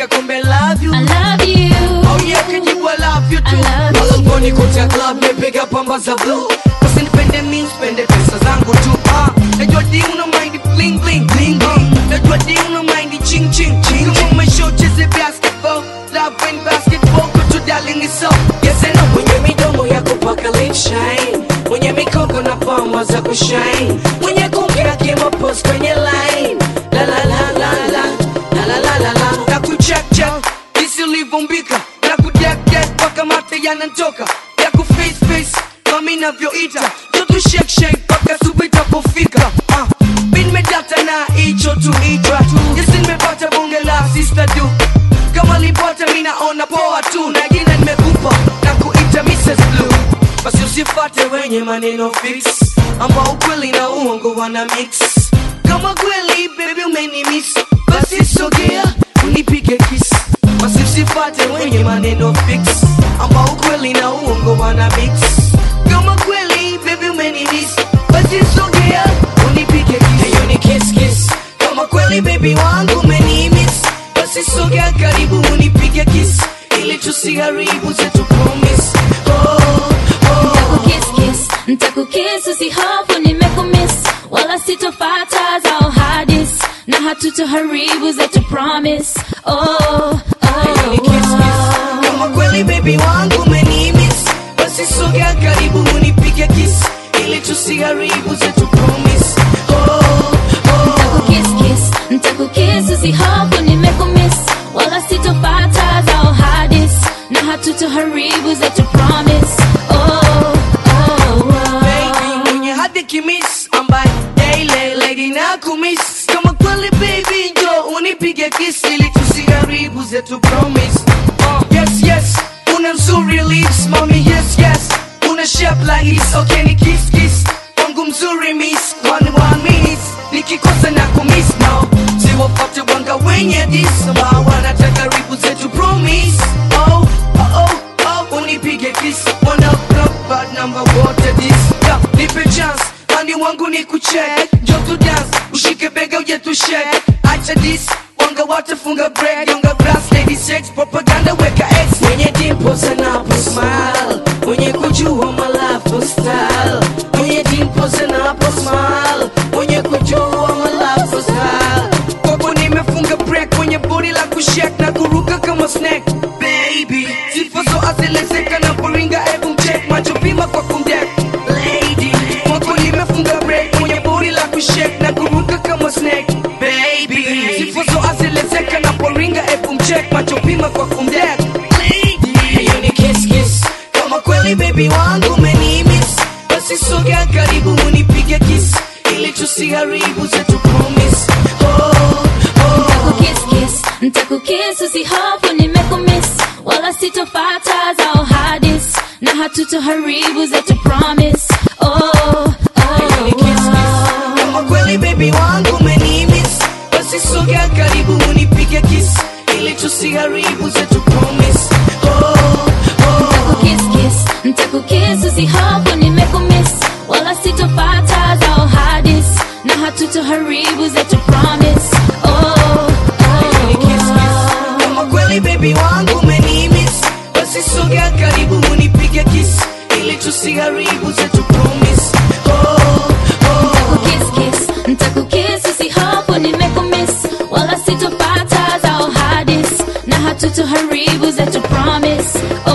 Andika kumbe love you I love you. Oh yeah, kajibu I love you too I love you. Malangoni kocha club mepiga pamba za blue Usinipende mi spende pesa zangu tu ah. Najua di una mind bling bling bling bling Najua di una mind ching ching ching Kama umeshow cheze basketball Love and basketball kutu darling is so Yes I know Mwenye midomo ya kupaka lip shine Mwenye mikoko na pamba za kushine Mwenye kuongea kima post kwenye line La la la la la La la la la la Na kucheck check Jinsi ulivyombika Na kudek dek Paka mate yanantoka Ya kuface face Mami navyoita Jotu shake shake Paka subi tapofika ah. Bin medata na hicho tu itra Jinsi nimepata bonge la sister du Kama lipata mi naona poa tu Na jina nimekupa Na kuita Mrs. Blue Basi usifate wenye maneno fix Ambao ukweli na uongo wana mix Kama kweli baby umenimiss Basi sogea unipige kiss Basi usifate wenye maneno fix Ambao ukweli na uongo wana mix Kama kweli baby umenimiss Basi sogea unipige kiss Hiyo ni kiss kiss Kama kweli baby wangu umenimiss Basi sogea karibu unipige kiss Ili tusiharibu zetu promise Oh, oh Ntakukiss kiss, ntakukiss usihofu nimekumiss wala sitofata zao hadis na hatutoharibu zetu promise oh, Hiyo ni kiss kiss Kama kweli baby wangu umenimiss Basi sogea karibu unipige kiss Ili tusiharibu zetu promise Oh, oh Ntakukiss kiss, ntakukiss usihofu nimekumiss wala sitofata zao hadis na hatutoharibu zetu promise oh, oh, oh. baby mwenye hadi kimis ambaye daily lady na kumiss kama kweli baby njo unipige kiss ili tusiharibu zetu promise uh, yes yes una mzuri lips mami yes yes una shape like his okay ni kiss kiss wangu mzuri miss one one miss nikikosa na kumiss no siwafate wanga wenye dis ambao wanataka ribu zetu promise oh oh oh oh unipige kiss one up block bad number water this yeah, nipe chance mani wangu ni kucheck njo tu dance ushike bega uje tu shake acha this wanga watafunga break yonga brass lady sex propaganda weka x mwenye dimples anapo smile mwenye kujua malafu style mwenye dimples anapo smile mwenye kujua malafu style kwako nimefunga break mwenye body la kushek na kuruka kama snack baby sifa so aselezeka na poringa ebu mcheck macho pima kwa kumdek lady kwako nimefunga break mwenye body la kushek na kuruka kama snack baby sifa so aselezeka na poringa ebu mcheck macho pima kwa kumdek lady hiyo ni kiss kiss kama kweli baby wangu umenimiss basi sogea karibu unipige kiss ili tusiharibu zetu promise oh, oh. Ntakukiss kiss, ntakukiss usihofu nimekumiss wala sitofata zao hadis na hatutoharibu zetu promise oh, oh, Hiyo ni kiss kiss. Kama kweli baby wangu umenimiss basi sogea karibu unipige kiss ili tusiharibu zetu promise oh, oh. Ntakukiss kiss, ntakukiss usihofu nimekumiss wala sitofata zao hadis na hatutoharibu zetu promise oh, Hiyo ni kiss kiss. Kama kweli baby wangu umenimiss basi sogea karibu unipige kiss ili tusiharibu zetu promise oh, oh. Ntakukiss kiss, ntakukiss usihofu nimekumiss wala sitofata zao hadis na hatutoharibu zetu promise oh,